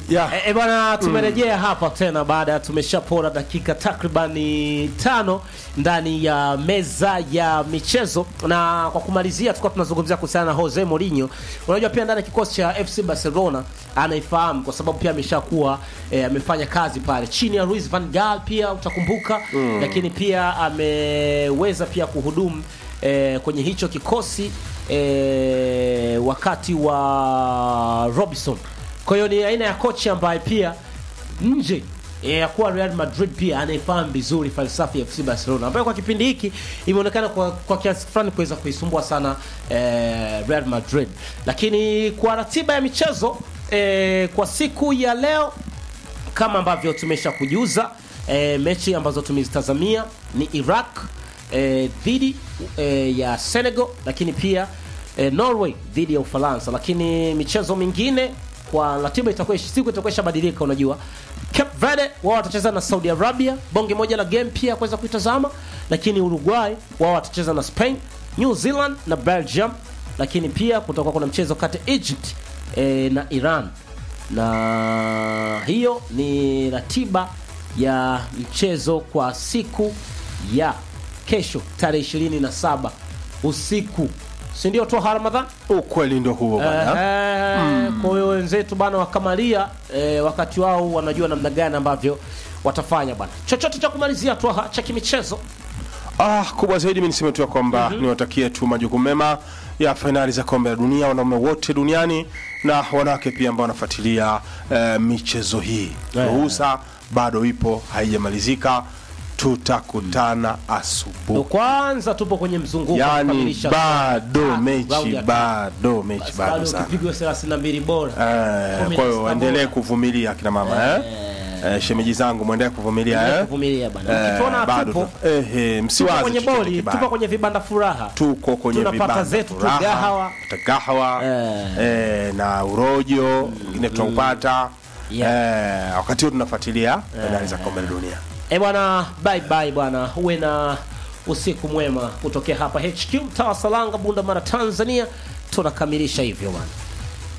Yeah. E, e bwana tumerejea hapa tena baada ya tumeshapora dakika takribani tano ndani ya meza ya michezo, na kwa kumalizia, tulikuwa tunazungumzia kuhusiana na Jose Mourinho. Unajua pia ndani ya kikosi cha FC Barcelona anaifahamu kwa sababu pia ameshakuwa e, amefanya kazi pale chini ya Luis van Gaal pia utakumbuka, lakini pia ameweza pia kuhudumu e, kwenye hicho kikosi e, wakati wa Robinson kwa hiyo ni aina ya kocha ambaye pia nje eh, ya kuwa Real Madrid pia anaifahamu vizuri falsafa ya FC Barcelona ambayo kwa kipindi hiki imeonekana kwa, kwa kiasi fulani kuweza kuisumbua sana eh, Real Madrid. Lakini kwa ratiba ya michezo eh, kwa siku ya leo kama ambavyo tumesha kujuza eh, mechi ambazo tumezitazamia ni Iraq eh, dhidi eh, ya Senegal, lakini pia eh, Norway dhidi ya Ufaransa. Lakini michezo mingine kwa ratiba itakuwa siku itakuwa ishabadilika. Unajua, Cape Verde wao watacheza na Saudi Arabia, bonge moja la game pia kuweza kuitazama. Lakini Uruguay wao watacheza na Spain, New Zealand na Belgium. Lakini pia kutakuwa kuna mchezo kati ya Egypt eh, na Iran na hiyo ni ratiba ya mchezo kwa siku ya kesho tarehe 27 usiku, si ndio? Toha Ramadhan. Ukweli ndio huo bwana. Eh, Kwa hiyo wenzetu bana wakamalia eh, wakati wao wanajua namna gani ambavyo watafanya bana. Chochote cha kumalizia Toha cha kimichezo Ah, kubwa zaidi mimi niseme tu ya kwamba niwatakie tu majukumu mema ya fainali za kombe la dunia wanaume wote duniani na wanawake pia ambao wanafuatilia eh, michezo hii. Eh. Ruhusa bado ipo, haijamalizika. Tutakutana Ndio asubuhi. kwanza tupo kwenye mzunguko wa Yaani kukamilisha bado Ah, raundi mechi ya tatu. bado mechi Basi bado bado sana. ukipigwa 32 bora Eh, Kumi kwa na hiyo sita waendelee bora. kuvumilia akina mama eh? Eh, shemeji zangu mwendelee kuvumilia Endelea eh? kuvumilia bana. Eh, Ukituona bado tupo tu- eh, eh, tupo msiwaze kwenye chochote boli, kibaya. tupo kwenye vibanda furaha. tuko kwenye Tunapata vibanda zetu tu furaha, gahawa. gahawa Eh. eh, na urojo ingine tunaupata Yeah. eh, wakati huo tunafuatilia fainali za kombe la dunia. Eh bwana, bye bye bwana, uwe na usiku mwema kutokea hapa HQ mtaa wa Salanga, Bunda Mara, Tanzania. Tunakamilisha hivyo bwana.